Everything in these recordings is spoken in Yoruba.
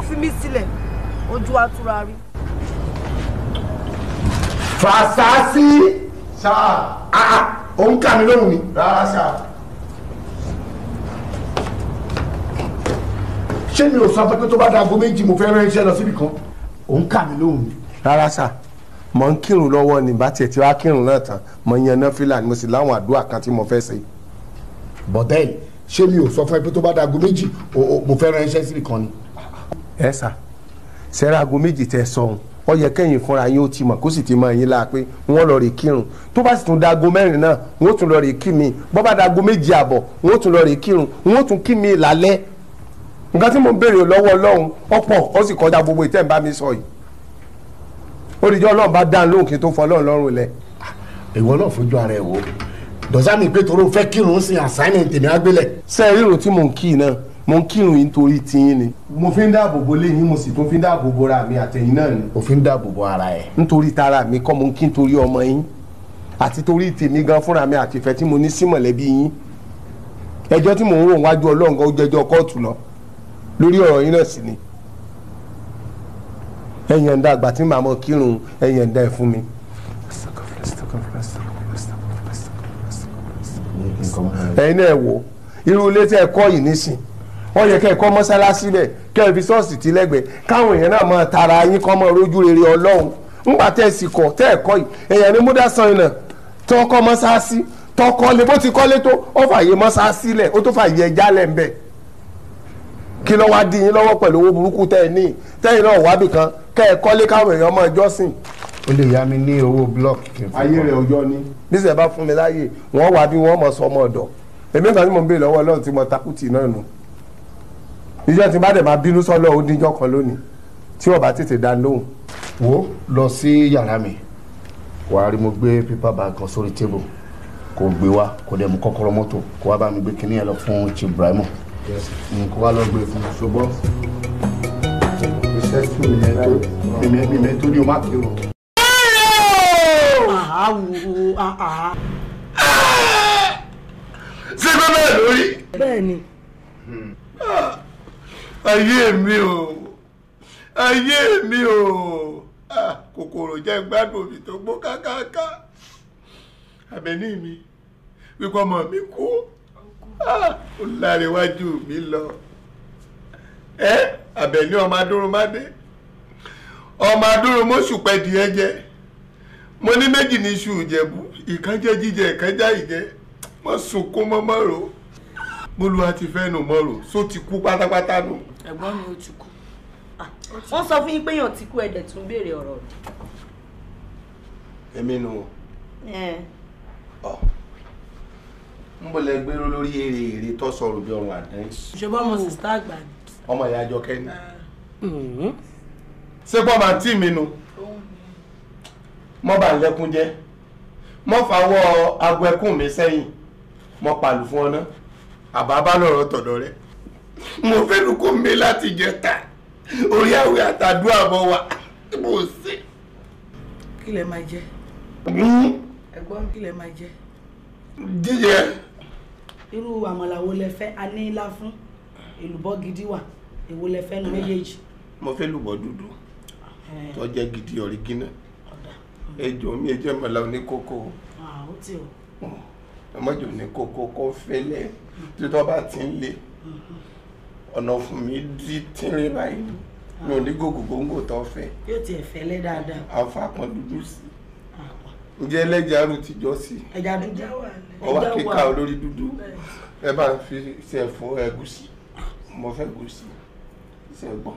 fi mí sílẹ̀ ojú àtúrà rí. fàṣàṣì sáà òun kà mí lóhùn ni. rárá sáà ṣé mi ò sọ pé tó bá dago méjì mo fẹ́ rán iṣẹ́ lọ síbi kan òun kà mí lóhùn ni. rárá sà mọ̀ ń kírun lọ́wọ́ ni bá tiẹ̀ tí wàá kírun náà tán mọ̀ yan náfìlà ni mo sì láwọn àdúrà kan tí mo fẹ́ ṣe. bọ̀dẹ́ẹ̀lì ṣé mi ò sọ fún ẹ pé tó bá dago méjì o- o- mo fẹ́ rán iṣẹ́ síbi kan ni. ẹ sà sẹ́rẹ́ aago méjì tẹ sọ̀hún ó yẹ kẹ́yìn fúnra yín ó ti mọ̀ kó sì ti mọ̀ yín la pé wọ́n lọ rè kírun tó bá sì tún dago mẹ́rin náà wọ́n tún lọ rè kí mi bọ́ bá dago méjì àbọ̀ wọ́n tún lọ rè kírun wọ́n tún kí mi lálẹ́ nǹkan tí mo ń béèrè lọ́wọ́ ọlọ́run ọ̀pọ̀ ó sì kọjá gbogbo ìtẹ́ ń bá mi sọ yìí ó dìjọ́ ọlọ́run bá dáhùn lóhùn kí n tó fọ ọlọ́run lọ́rùn lẹ̀ ìwọ náà fojú ara ẹ wò dọ̀sá mi pé torí o fẹ́ kírun sí assignment tèmi àgbélẹ̀. sẹ́ẹ̀ rírun tí mò ń kí náà mò ń kírun yìí nítorí tiyín ni mo fi ń dáàbò bo léyìn mo sì tún fi ń dáàbò bo ra mi àtẹ̀yìn náà ni òfin dáàbò bo ara ẹ. nítorí tara mi kọ́ mo ń kí nítorí ọmọ yín àti torí tèmi gan fúnra mi àti ìfẹ́ tí mo ní sí mọ̀lẹ́bí yín ẹjọ́ tí mò ń rò wájú ọlọ́run gan ó jẹjọ́ kóòtù lọ lórí ọ̀rọ̀ yín náà sì ni ẹ̀yàn ń dá àgbà tí màá mọ̀ kírun ẹ̀yàn ń dá ẹ̀ fún mi. ẹ̀yin náà wò irú ilé tí ẹ kọ́ yìí nísìn wọ́n yẹ kẹ́ ẹ kọ́ mọ́sálásí bẹ̀ kẹ́ ẹ fi ṣọ́ọ̀ṣì tí lẹ́gbẹ̀ẹ́ káwọn èèyàn náà máa tara yín kọ́ mọ́ rójú rere ọlọ́run ńgbà tẹ́ ẹ sì kọ́ tẹ́ ẹ kọ́ yìí èèyàn ní múdà san iná tó kọ́ mọ́sálásí tó kọ́ lé bó ti kọ́lé tó ó fààyè mọ́sálásí lẹ̀ ó tó fààyè ẹja lẹ̀ ń bẹ̀ kí ló wá dí yín lọ́wọ́ pẹ̀lú owó burúkú tẹ́ ẹ ní tẹ́yìn náà wábì kan kẹ́ ẹ kọ́lé káwọn èèyàn máa jọ́sìn o lè yá mi ní owó blọọkì kí n fi ayé kọ́. rẹ̀ ọjọ́ ní bísẹ̀ bá fún mi láàyè wọ́n wá bí wọ́n mọ̀ sọ ọmọ ọ̀dọ̀ èmi kan tí mo ń béèrè lọ́wọ́ ọlọ́run tí mo takùtì náà nù ìjọ tí bá dẹ̀ máa bínú sọ́lọ́ ó díjọ́ kan lónìí tí wọ́n bá tètè dá lóhùn. wo lọ sí yàrá mi wàá rí mo gbé pépà bag kan sórí tébù kò gbé wá kò dẹ̀ mú kọ́kọ́rọ́ mọ́tò kó wá bá mi gbé kinní yẹn lọ fún chief Ibrahim kó wá lọ gbé fún un ṣùgbọ́n iṣẹ́ tún mi yẹn tó mímẹ́ mímẹ́ tó ní o má kírun. àwò àhà. ṣé kó bẹ́ẹ̀ lórí bẹ́ẹ̀ ni ayé mi o ayé mi o Ah, kòkòrò jẹ́ gbádùn mi tó gbó kákáká àbẹ̀ní mi wípé ọmọ mi kú Ah, ó láríwájú mi lọ ẹ àbẹ̀ní ọmọ adúrúmádé ọmọ adúrúmọ́sù pẹ́ di ẹ jẹ mo ní méjì ní iṣu ìjẹ̀bú ìkan jẹ́ jíjẹ ìkan já ìjẹ mo sunkún mọ́ mọ́rò mo lu àti fẹ́ nù mọ́rò só ti kú pátápátá nù. ẹ̀gbọ́n mi ò ti kú. Ah, wọ́n sọ fún yín pé èèyàn ti kú ẹ̀dẹ̀ tún béèrè ọ̀rọ̀ èmi nù rẹ̀. ọ ń bọ̀ lẹ gbéró lórí èrè èrè tó sọ̀rọ̀ bí ọrùn àdán ìṣòbọ̀ ọmọ sìstá àgbà ni. ọmọ ìyá àjọ kẹ́ni. ṣé pọ́ máa tí mi nu mọ́ bá ń lẹ́kún jẹ́ mọ́ fàwọ́ aago ẹkún mi sẹ́yìn mọ́ pàlù fún ọ náà. àbá bá lọ̀rọ̀ tọ̀dọ̀ rẹ̀ mo fẹ́ lu kó mi láti jẹta orí àwẹ̀ àtàdúrà mọ́ wa mo ṣe. kí lẹ máa jẹ ẹ̀gbọ́n kí lẹ máa jẹ. jíjẹ irú àmàlà wo lẹ fẹ́ a ní ilá fún èlùbọ́ gidi wà èwo lẹ fẹ́ nu méjèèjì. mo fẹ́ lùbọ̀ dúdú tó jẹ́ gidi ọ̀rígínà ẹjọ́ mi ẹjọ́ mọ̀lá oníkókó Ah, ó ti o. ọmọjọ́ oníkókó kó fẹ́lẹ́ tí tó bá ti ń le ọ̀nà fún mi di tínrín báyìí mi ò ní gògùn góńgò tó fẹ́ yóò tiẹ̀ fẹ́lẹ́ dáadáa. àfa kan dúdú sí ǹjẹ́ ẹlẹ́jà arú tìjọ́ sí ẹja dúdú ọwọ́ ẹja kíkà wà. olórí dúdú ẹ bá ń fi ṣe ẹ̀fọ́ ẹ̀gúsí mo fẹ́ gúsí ṣe gbọ́n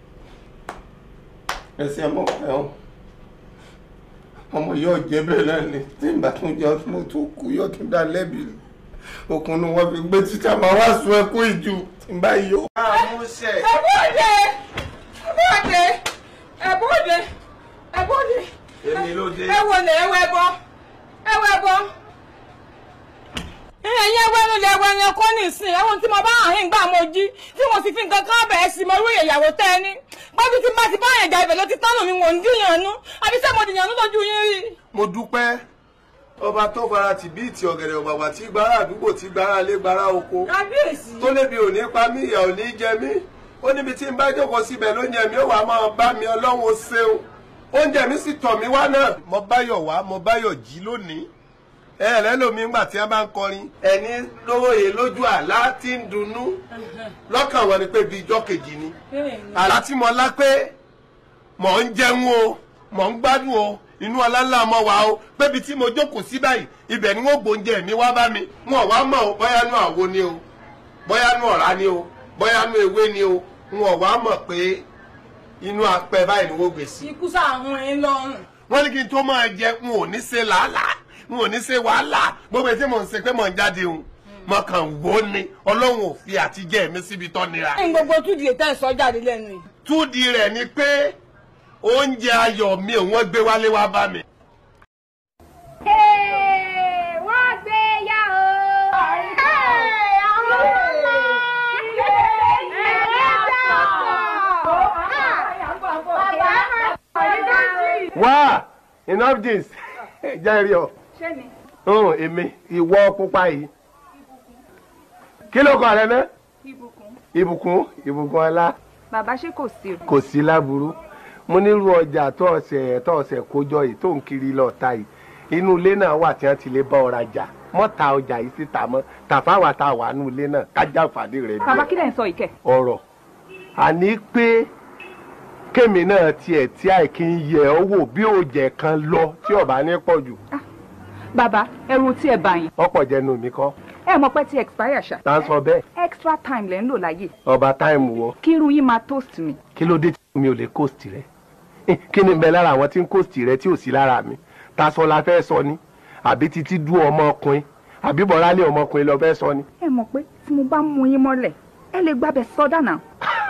ẹsẹ̀ ọmọ fẹ́ ọ ọmọ yóò jẹ́ bẹ́ẹ̀ náà ni tí ìgbà tó jẹ́ mo tó kú yóò tún dá lẹ́bi okùn ni wọ́n fi gbé títà máa wá sun ẹkún ìjù tí ń bá yọ. àmúṣe ẹ̀bọ́dé ẹ̀bọ́dé ẹ̀bọ́dé ẹ̀bọ́dé èmi ló dé. ẹ̀wọ̀lẹ̀ ẹ̀wọ̀ ẹ̀bọ ẹ̀wọ̀ ẹ̀bọ. ẹ̀yin ẹ̀wọ̀ ẹ̀nu lẹ̀ ẹ̀wọ̀ ẹ̀yẹn kọ́ nìsín ẹ̀wọ̀n tí mo bá àhín gbà mo jí tí mo sì fi nǹkan kan bẹ̀ẹ́ sí mo rú ìyàwó tẹ́ ẹ ní. pẹ́ẹ́bí tí má ti bá àyànjà ibẹ̀ ló ti tánù mi wò ń dìyànnú àbí sẹ́ mo dìyànnú lójú yín rí. mo dúpẹ́ ọba tó fara tì bí ìtì ọ̀gẹ̀dẹ̀ ọ̀gbàgbà tí gbára àdúgbò tí gbára lé gbára oko kábíyèsí. tó lébi ò ní pa mí ìyà ò ní jẹ mí ó níbi tí n bá jókòó síbẹ̀ lóúnjẹ mi ó wà máa bá mi ọlọ́run ó ṣeun oúnjẹ mi sì tọ̀ mí wá náà. mo báyọ̀ wá mo báyọ̀ jí lónìí ẹ rẹ lómi ńgbà tí wọn bá ń kọrin ẹni lóye lójú àlá tí ń dunnú lọ́kàn wọn ni pé bíi ijọ́ kejì ni àlá tí mo lá pé mò ń jẹun o mò ń gbádùn o inú ọláńlá ọmọ wa o pébi tí mo jókòó sí báyìí ibẹ̀ ni wọ́n gbóúnjẹ mi wá bá mi wọn wá mọ̀ o bóyá nú àwo ni o bóyá nú ọ̀rá ni o bóyá nú ewé ni o wọn wá mọ̀ pé inú apẹ báyìí ni wọ́n gbé sí. ikú sàrùn ẹ lọ́rùn. wọ́n ní kí n tó máa jẹ n ò ní ṣe làálàá n ò ní ṣe wàhálà gbogbo etí mò ń ṣe pé mò ń jáde o mo kàn wò ó ni ọlọ́run ò fi àtijẹ́ mi síbi tọ́ nira. ní gbogbo túdì lè tẹ́ ẹ sọ jáde lẹ́nu yìí. túdi rẹ̀ ni pé oúnjẹ ayọ̀ mi ò wọ́n gbé wálé wá bá mi. wọ́n gbé yá o. àwọn ọmọ wá enough jeans jẹ́rìí ọ. ṣé mi. hàn èmi ìwọ pupa yìí kí ló kọ rẹ ná. ìbùkún. ìbùkún ìbùkún ọlá bàbá ṣé kò sí o. kò sí láburú mo nírú ọjà tó ọ̀sẹ̀ tó ọ̀sẹ̀ kójọ yìí tó ń kiri lọ́ọ̀ta yìí inú ilé náà wà tí wọ́n ti lè bá ọ rajà mọ́ ta ọjà yìí síta mọ́ tàfáwà tá a wà nínú ilé náà kájà fàdé rẹ̀ bàbá kí lẹ̀ ń sọ yìí kẹ̀. ọ̀rọ̀ àní pé kémi náà tiẹ̀ tí àìkí ń yẹ ọ́ wò bí òòjẹ̀ kan lọ tí ọ̀bá ní pọ̀ jù bàbá ẹrù tí ẹ bá yín. ọ̀pọ̀ jẹnu mi kọ́ ẹ mọ̀ pé tí expire ṣá. tá a sọ bẹ́ẹ̀ extra time lẹ́ ń lò láyè. ọba táìmù wọ kí irun yín máa toast mi. kí ló dé tí mi ò lè kóòsì rẹ kí ni ń bẹ lára àwọn tí ń kóòsì rẹ tí ò sí lára mi ta sọ la fẹ́ sọ ni àbí títí dú ọmọkùnrin àbí bọ̀rálé ọmọkùnrin lọ fẹ́ sọ ni. ẹ mọ̀ pé tí mo bá mú yín mọ́lẹ̀ ẹ lè gbábẹ́ sọ́dà náà.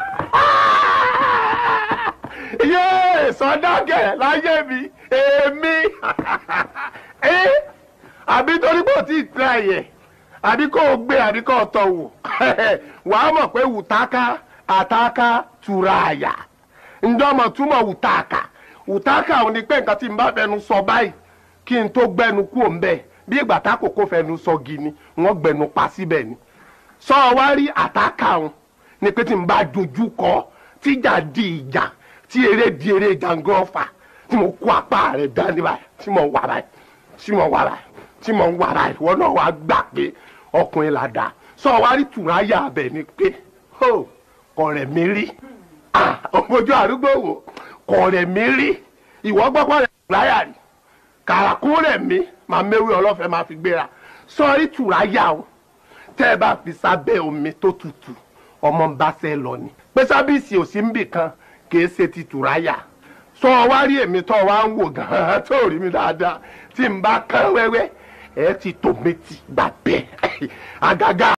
yéè sọdákẹ́ láyé mi èmi ẹ àbí torí pé ò tí ì tẹ ẹ̀yẹ àbí kò gbé àbí kò tọ̀ wò wàá mọ̀ pé wùtáká àtáká tura àyà ǹdọ́mọ̀ túmọ̀ wùtáká wùtáká ò ní pé nǹkan tí n bá fẹnu sọ báyìí kí n tó gbẹnu kú òun bẹ́ẹ̀ bí ìgbà tá kòkó fẹnu sọ gini wọ́n gbẹnu pa síbẹ̀ ni sọ wá rí àtáká òun ni pé tí n bá dojú kọ tíjà di ìjà tí eré di eré jàǹgọ́fà tí mo kó apá rẹ̀ dání báyìí tí mo wà báyìí tí mo wà báyìí tí mo wà báyìí wọn náà wàá gbà pé ọkùnrin là dá sọ wá rí tùráyà abẹ ni pé ó kọrẹ mi rí ọmọjú àdúgbò wò kọrẹ mi rí ìwọ gbọ́pọ̀ rẹ̀ tùráyà rí kàràkó rẹ̀ mi máa méwé ọlọ́fẹ́ máa fi gbéra sọ rí tùráyà o tẹ́ ẹ bá fi sábẹ́ omi tó tutù ọmọ ń bá sẹ́ lọ ni pé sábìsì ò sí ń bì kan kì í ṣe ti tùráyà sọ wá rí èmi tó wá ń wò gan-an tó rí mi dáadáa tí n bá kán wẹ́wẹ́ ẹ ti tò méjì gbà bẹ́ẹ̀ àgàgà.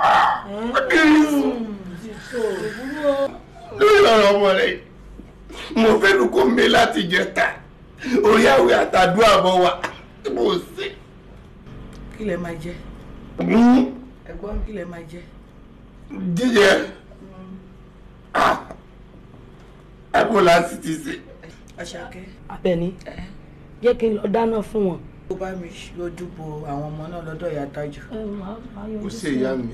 lórí ọ̀rọ̀ ọmọ rẹ̀ mo fẹ́ nu kó mi láti jẹta orí àwẹ̀ àtàdúrà bọ̀ wá mo ṣe. kí lẹ máa jẹ ẹ̀gbọ́n kí lẹ máa jẹ. jíjẹ ẹkọ láti ti ṣe. Àṣàkẹ́. Abẹ́ni jẹ́ kí n lọ dáná fún wọn. ó bá mi lójú bo àwọn ọmọ náà lọ́dọ̀ ìyá tájù. ó ṣe ìyá mi.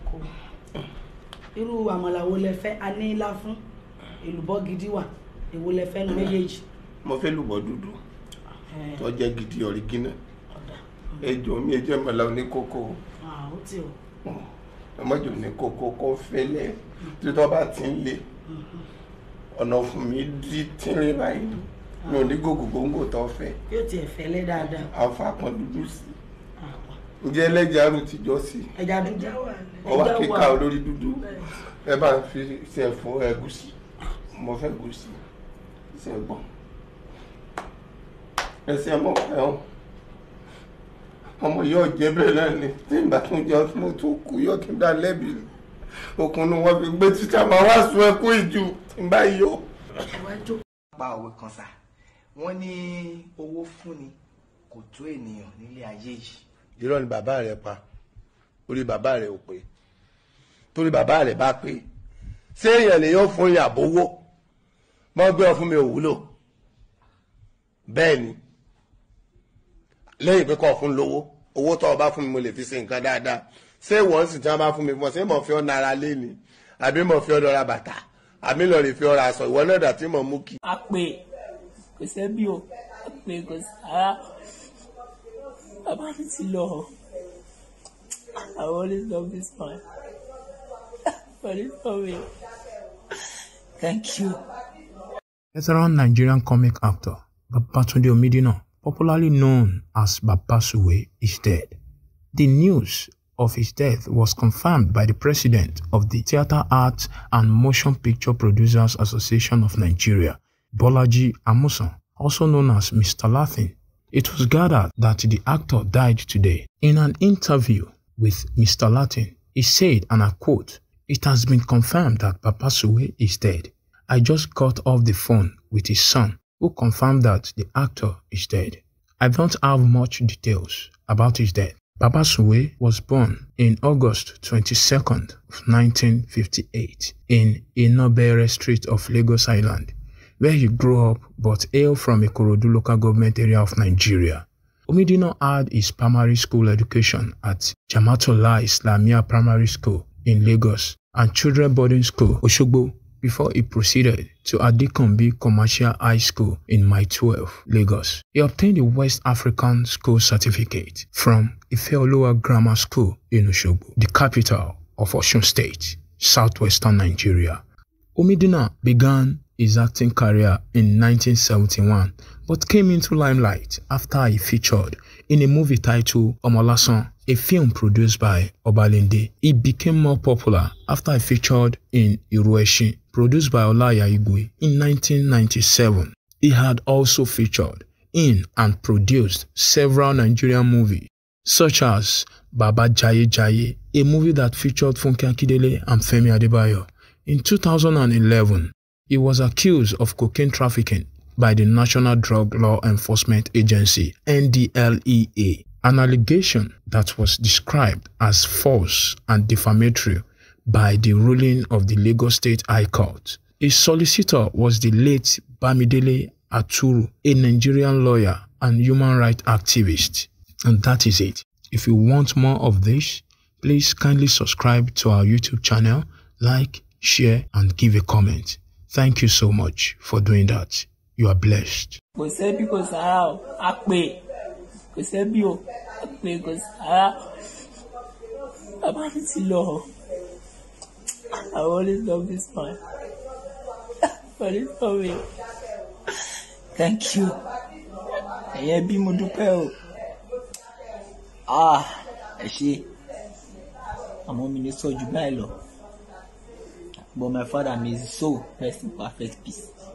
irú àmàlà wo lẹ fẹ́ a ní ilá fún èlùbọ́ gidi wà èwo lẹ fẹ́ nu méjèèjì. mo fẹ́ lùbọ́ dúdú tó jẹ́ gidi ọ̀rígínà ẹjọ́ mi ẹjọ́ ìmọ̀lá oníkókó ó ti o. ọmọjọ oníkókó kó fẹ́lẹ́ tí tó bá ti ń le ọ̀nà fún mi di tínrín báyìí mi ò ní gògùn gbòǹgò tó fẹ́ yóò tiẹ̀ fẹ́lẹ́ dáadáa. àfa kan dúdú sí ǹjẹ́ ẹlẹ́jà arú tìjọ́ sí ẹja dúdú. ọwọ́ kíkà olórí dúdú ẹ bá ń fi ṣe fún ẹ̀gúsí mo fẹ́ gúsí ṣe gbọ́n ẹsẹ̀ ọmọ ẹ̀hún ọmọ yóò jẹ́ bẹ́ẹ̀ náà ni tí ìgbà tó jẹ́ mo tó kú yóò tún dá lẹ́bi okùn ni wọ́n fi gbé títà máa wá sun ẹkún ìjù tí ń bá yọ. pa òwe kan sá wọ́n ní owó fúnni kò tó ènìyàn nílé ayé yìí. irọ́ ni bàbá rẹ̀ pa orí bàbá rẹ̀ ò pé torí bàbá rẹ̀ bá pé ṣé èèyàn lè yóò fún ìyàbò owó mọ́ gbé ọ fún mi ò wúlò bẹ́ẹ̀ ni lẹ́yìn pé kọ́ fún lówó owó tó o bá fún mi mo lè fi ṣe nǹkan dáadáa ṣé ìwọ̀n sì tí wọ́n bá fún mi fún ọ ṣé mo fi ọ́ nara lé ni àbí mo fi ọ̀dọ̀ ra bàtà àbí lọ lè fi ọ̀rọ̀ aṣọ ìwọ náà dà tí mo mú kí. a pè kò sẹ́bí o a pè kò sára bàbá mi ti lọ I always love this man for this story thank you. Veteran Nigerian comic actor Babatunde Omidina, popularly known as Babasuwe, is dead. The news of his death was confirmed by the president of the Theatre Arts and Motion Picture Producers Association of Nigeria, Bolaji Amusan, also known as Mr. Latin. It was gathered that the actor died today. In an interview with Mr. Latin, he said, and I quote, It has been confirmed that Babasuwe is dead. I just got off the phone with his son, who confirmed that the actor is dead. I don't have much details about his death. Babasuwe was born in August 22nd of 1958 in Inobere Street of Lagos Island, where he grew up but hailed from Ikorodu local government area of Nigeria. Omidino had his primary school education at Jamatola Islamia Primary School in Lagos and Children Boarding School, Oshogbo, before he proceeded to Adekunbi Commercial High School in Mile 12, Lagos. He obtained a West African School Certificate from Ifeoluwa Grammar School in Oshogbo, the capital of Osun State, southwestern Nigeria. Omidina began his acting career in 1971 but came into limelight after he featured in a movie titled Omolasan, a film produced by Obalende. He became more popular after he featured in Irueshi, produced by Olaya Igwe in 1997. He had also featured in and produced several Nigerian movies such as Baba Jaye Jaye, a movie that featured Funke Akindele and Femi Adebayo. In 2011, he was accused of cocaine trafficking by the National Drug Law Enforcement Agency, NDLEA, an allegation that was described as false and defamatory by the ruling of the Lagos State High Court. His solicitor was the late Bamidele Aturu, a Nigerian lawyer and human rights activist. And that is it. If you want more of this, please kindly subscribe to our YouTube channel, like, share, and give a comment. Thank you so much for doing that. You are blessed. kò sẹ́bí kò sára o a pè kò sẹ́bí o a pè kò sára bàbá mi ti lọ I always love this man for this story thank you ẹ̀yẹ́ bí mo dúpẹ́ o ah ẹ ṣe àmọ́ mi ní sọ jù báyìí lọ but my father may his soul rest in perfect peace.